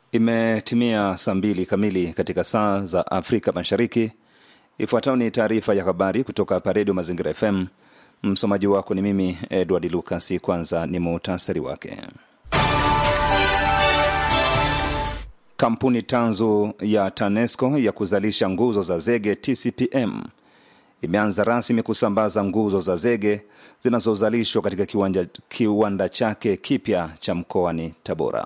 Imetimia saa mbili kamili katika saa za Afrika Mashariki. Ifuatayo ni taarifa ya habari kutoka hapa Redio Mazingira FM. Msomaji wako ni mimi Edward Lukasi. Kwanza ni muhtasari wake. Kampuni tanzu ya TANESCO ya kuzalisha nguzo za zege TCPM imeanza rasmi kusambaza nguzo za zege zinazozalishwa katika kiwanja, kiwanda chake kipya cha mkoani Tabora.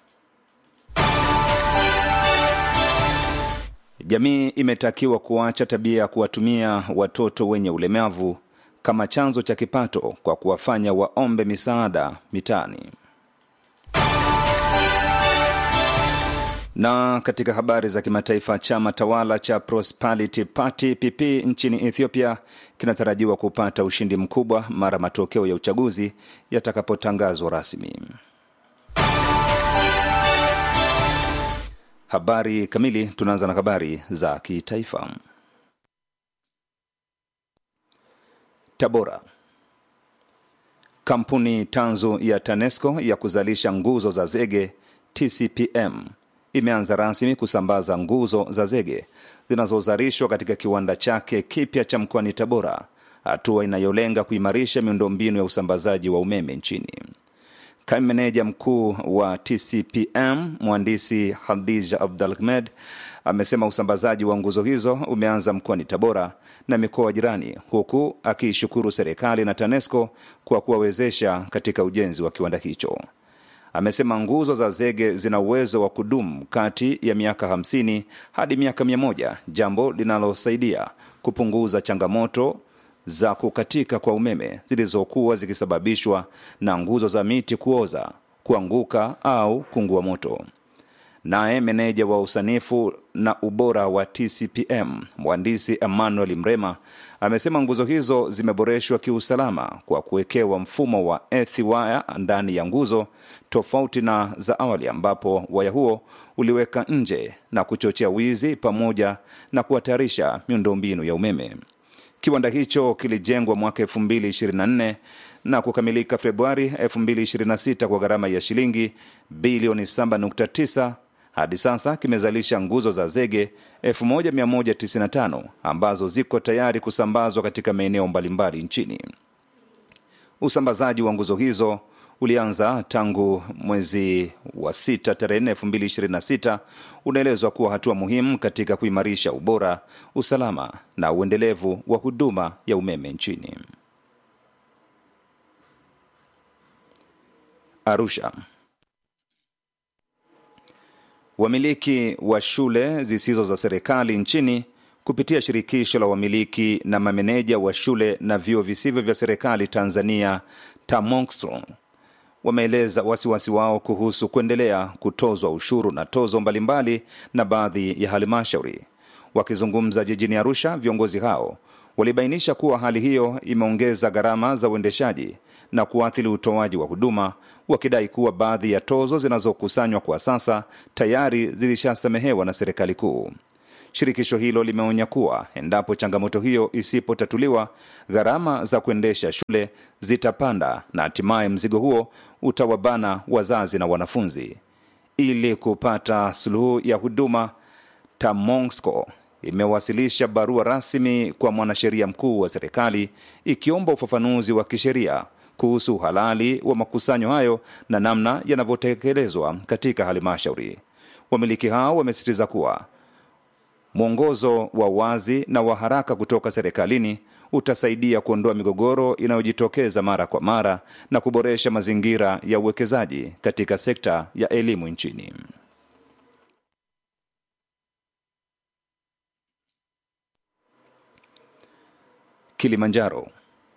Jamii imetakiwa kuacha tabia ya kuwatumia watoto wenye ulemavu kama chanzo cha kipato kwa kuwafanya waombe misaada mitaani. Na katika habari za kimataifa, chama tawala cha Prosperity Party PP nchini Ethiopia kinatarajiwa kupata ushindi mkubwa mara matokeo ya uchaguzi yatakapotangazwa rasmi. Habari kamili. Tunaanza na habari za kitaifa. Tabora. Kampuni tanzu ya TANESCO ya kuzalisha nguzo za zege TCPM imeanza rasmi kusambaza nguzo za zege zinazozalishwa katika kiwanda chake kipya cha mkoani Tabora, hatua inayolenga kuimarisha miundombinu ya usambazaji wa umeme nchini. Kaimu meneja mkuu wa TCPM mhandisi Hadija Abdalhmed amesema usambazaji wa nguzo hizo umeanza mkoani Tabora na mikoa jirani, huku akiishukuru serikali na TANESCO kwa kuwawezesha katika ujenzi wa kiwanda hicho. Amesema nguzo za zege zina uwezo wa kudumu kati ya miaka 50 hadi miaka 100, jambo linalosaidia kupunguza changamoto za kukatika kwa umeme zilizokuwa zikisababishwa na nguzo za miti kuoza, kuanguka au kungua moto. Naye meneja wa usanifu na ubora wa TCPM mhandisi Emmanuel Mrema amesema nguzo hizo zimeboreshwa kiusalama kwa kuwekewa mfumo wa earth wire ndani ya nguzo, tofauti na za awali ambapo waya huo uliweka nje na kuchochea wizi pamoja na kuhatarisha miundombinu ya umeme. Kiwanda hicho kilijengwa mwaka 2024 na kukamilika Februari 2026 kwa gharama ya shilingi bilioni 7.9. Hadi sasa kimezalisha nguzo za zege 1195 ambazo ziko tayari kusambazwa katika maeneo mbalimbali nchini. Usambazaji wa nguzo hizo ulianza tangu mwezi wa sita tarehe 4 2026. Unaelezwa kuwa hatua muhimu katika kuimarisha ubora, usalama na uendelevu wa huduma ya umeme nchini. Arusha. Wamiliki wa shule zisizo za serikali nchini kupitia shirikisho la wamiliki na mameneja wa shule na vyuo visivyo vya serikali Tanzania TAMONSTRO wameeleza wasiwasi wao kuhusu kuendelea kutozwa ushuru na tozo mbalimbali na baadhi ya halmashauri. Wakizungumza jijini Arusha, viongozi hao walibainisha kuwa hali hiyo imeongeza gharama za uendeshaji na kuathiri utoaji wa huduma, wakidai kuwa baadhi ya tozo zinazokusanywa kwa sasa tayari zilishasamehewa na serikali kuu. Shirikisho hilo limeonya kuwa endapo changamoto hiyo isipotatuliwa, gharama za kuendesha shule zitapanda na hatimaye mzigo huo utawabana wazazi na wanafunzi. Ili kupata suluhu ya huduma, TAMONSCO imewasilisha barua rasmi kwa mwanasheria mkuu wa serikali ikiomba ufafanuzi wa kisheria kuhusu uhalali wa makusanyo hayo na namna yanavyotekelezwa katika halmashauri. Wamiliki hao wamesisitiza kuwa mwongozo wa wazi na wa haraka kutoka serikalini utasaidia kuondoa migogoro inayojitokeza mara kwa mara na kuboresha mazingira ya uwekezaji katika sekta ya elimu nchini. Kilimanjaro.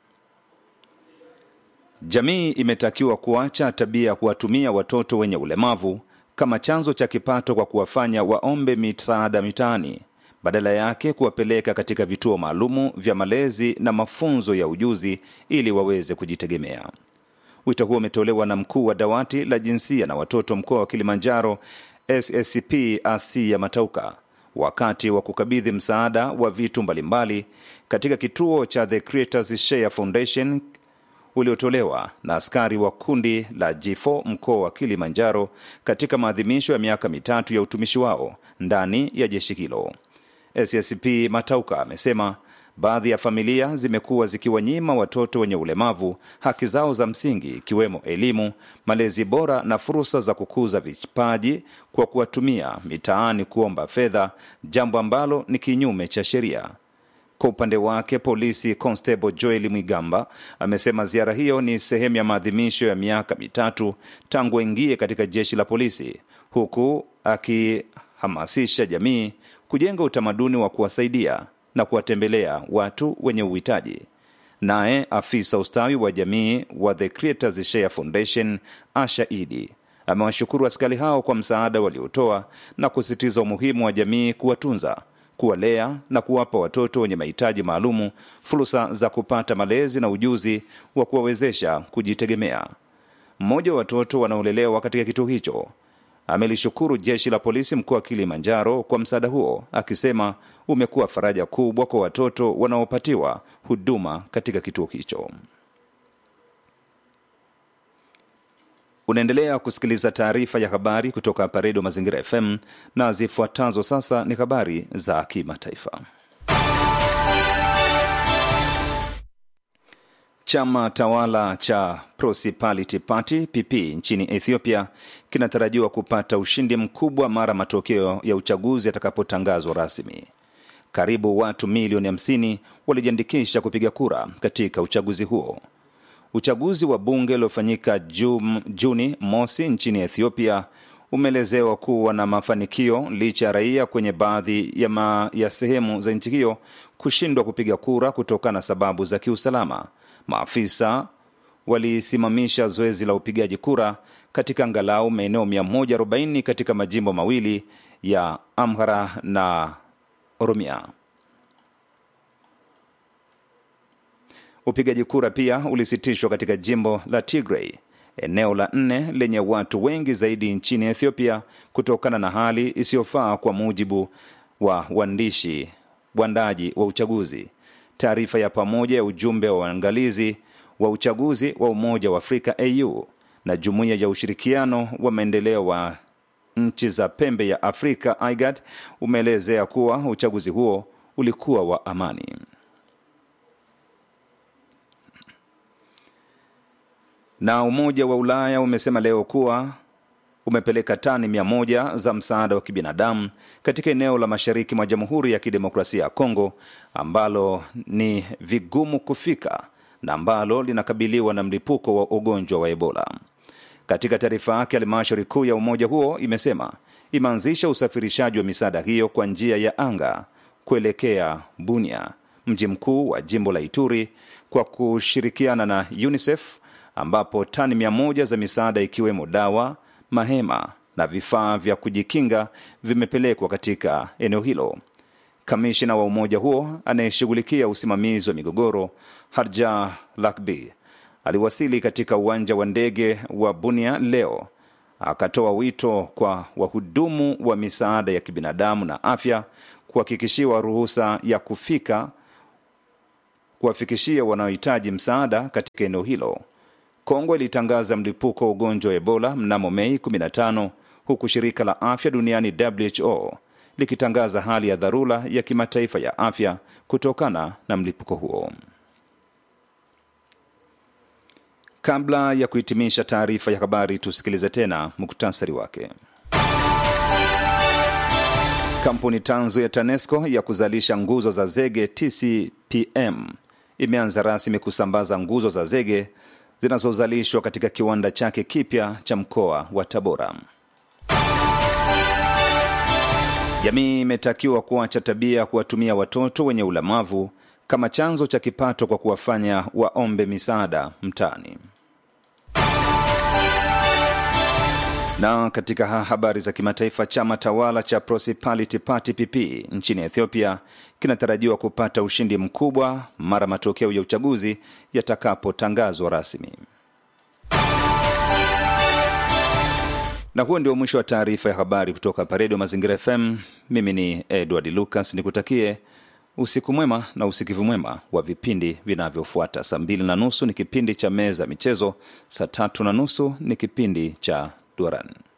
Jamii imetakiwa kuacha tabia ya kuwatumia watoto wenye ulemavu kama chanzo cha kipato kwa kuwafanya waombe misaada mitaani, badala yake kuwapeleka katika vituo maalumu vya malezi na mafunzo ya ujuzi ili waweze kujitegemea. Wito huo umetolewa na mkuu wa dawati la jinsia na watoto mkoa wa Kilimanjaro SSCP Asia Matauka wakati wa kukabidhi msaada wa vitu mbalimbali katika kituo cha The Creators Share Foundation uliotolewa na askari wa kundi la G4 mkoa wa Kilimanjaro katika maadhimisho ya miaka mitatu ya utumishi wao ndani ya jeshi hilo. SSP Matauka amesema baadhi ya familia zimekuwa zikiwanyima watoto wenye ulemavu haki zao za msingi ikiwemo elimu, malezi bora na fursa za kukuza vipaji kwa kuwatumia mitaani kuomba fedha, jambo ambalo ni kinyume cha sheria. Kwa upande wake, polisi Constable Joel Mwigamba amesema ziara hiyo ni sehemu ya maadhimisho ya miaka mitatu tangu aingie katika jeshi la polisi, huku akihamasisha jamii kujenga utamaduni wa kuwasaidia na kuwatembelea watu wenye uhitaji. Naye afisa ustawi wa jamii wa The Creators Share Foundation Asha Idi amewashukuru askari hao kwa msaada waliotoa na kusisitiza umuhimu wa jamii kuwatunza, kuwalea na kuwapa watoto wenye mahitaji maalumu fursa za kupata malezi na ujuzi wa kuwawezesha kujitegemea. Mmoja wa watoto wanaolelewa katika kituo hicho amelishukuru jeshi la polisi mkoa wa Kilimanjaro kwa msaada huo, akisema umekuwa faraja kubwa kwa watoto wanaopatiwa huduma katika kituo hicho. Unaendelea kusikiliza taarifa ya habari kutoka hapa Redio Mazingira FM na zifuatazo sasa ni habari za kimataifa. Chama tawala cha Prosperity Party PP nchini Ethiopia kinatarajiwa kupata ushindi mkubwa mara matokeo ya uchaguzi yatakapotangazwa rasmi. Karibu watu milioni 50 walijiandikisha kupiga kura katika uchaguzi huo. Uchaguzi wa bunge uliofanyika Juni mosi nchini Ethiopia umeelezewa kuwa na mafanikio licha ya raia kwenye baadhi ya, ma, ya sehemu za nchi hiyo kushindwa kupiga kura kutokana na sababu za kiusalama. Maafisa walisimamisha zoezi la upigaji kura katika angalau maeneo 140 katika majimbo mawili ya Amhara na Oromia. Upigaji kura pia ulisitishwa katika jimbo la Tigray, eneo la nne lenye watu wengi zaidi nchini Ethiopia, kutokana na hali isiyofaa, kwa mujibu wa waandishi waandaji wa uchaguzi. Taarifa ya pamoja ya ujumbe wa waangalizi wa uchaguzi wa Umoja wa Afrika AU na Jumuiya ya Ushirikiano wa Maendeleo wa Nchi za Pembe ya Afrika IGAD umeelezea kuwa uchaguzi huo ulikuwa wa amani. Na Umoja wa Ulaya umesema leo kuwa umepeleka tani mia moja za msaada wa kibinadamu katika eneo la mashariki mwa Jamhuri ya Kidemokrasia ya Kongo ambalo ni vigumu kufika na ambalo linakabiliwa na mlipuko wa ugonjwa wa Ebola. Katika taarifa yake, halmashauri kuu ya umoja huo imesema imeanzisha usafirishaji wa misaada hiyo kwa njia ya anga kuelekea Bunia, mji mkuu wa jimbo la Ituri, kwa kushirikiana na UNICEF ambapo tani mia moja za misaada ikiwemo dawa mahema na vifaa vya kujikinga vimepelekwa katika eneo hilo. Kamishina wa umoja huo anayeshughulikia usimamizi wa migogoro Harja Lakbi aliwasili katika uwanja wa ndege wa Bunia leo, akatoa wito kwa wahudumu wa misaada ya kibinadamu na afya kuhakikishiwa ruhusa ya kufika kuwafikishia wanaohitaji msaada katika eneo hilo. Kongo ilitangaza mlipuko wa ugonjwa wa Ebola mnamo Mei 15 huku shirika la afya duniani WHO likitangaza hali ya dharura ya kimataifa ya afya kutokana na mlipuko huo. Kabla ya kuhitimisha taarifa ya habari, tusikilize tena muktasari wake. Kampuni tanzu ya TANESCO ya kuzalisha nguzo za zege TCPM imeanza rasmi kusambaza nguzo za zege zinazozalishwa katika kiwanda chake kipya cha mkoa wa Tabora. Jamii imetakiwa kuacha tabia ya kuwatumia watoto wenye ulemavu kama chanzo cha kipato kwa kuwafanya waombe misaada mtaani. Na katika habari za kimataifa, chama tawala cha Prosperity Party PP nchini Ethiopia kinatarajiwa kupata ushindi mkubwa mara matokeo ya uchaguzi yatakapotangazwa rasmi. Na huo ndio mwisho wa taarifa ya habari kutoka hapa Redio Mazingira FM. Mimi ni Edward Lucas, nikutakie Usiku mwema na usikivu mwema wa vipindi vinavyofuata. Saa mbili na nusu ni kipindi cha meza michezo, saa tatu na nusu ni kipindi cha Duran.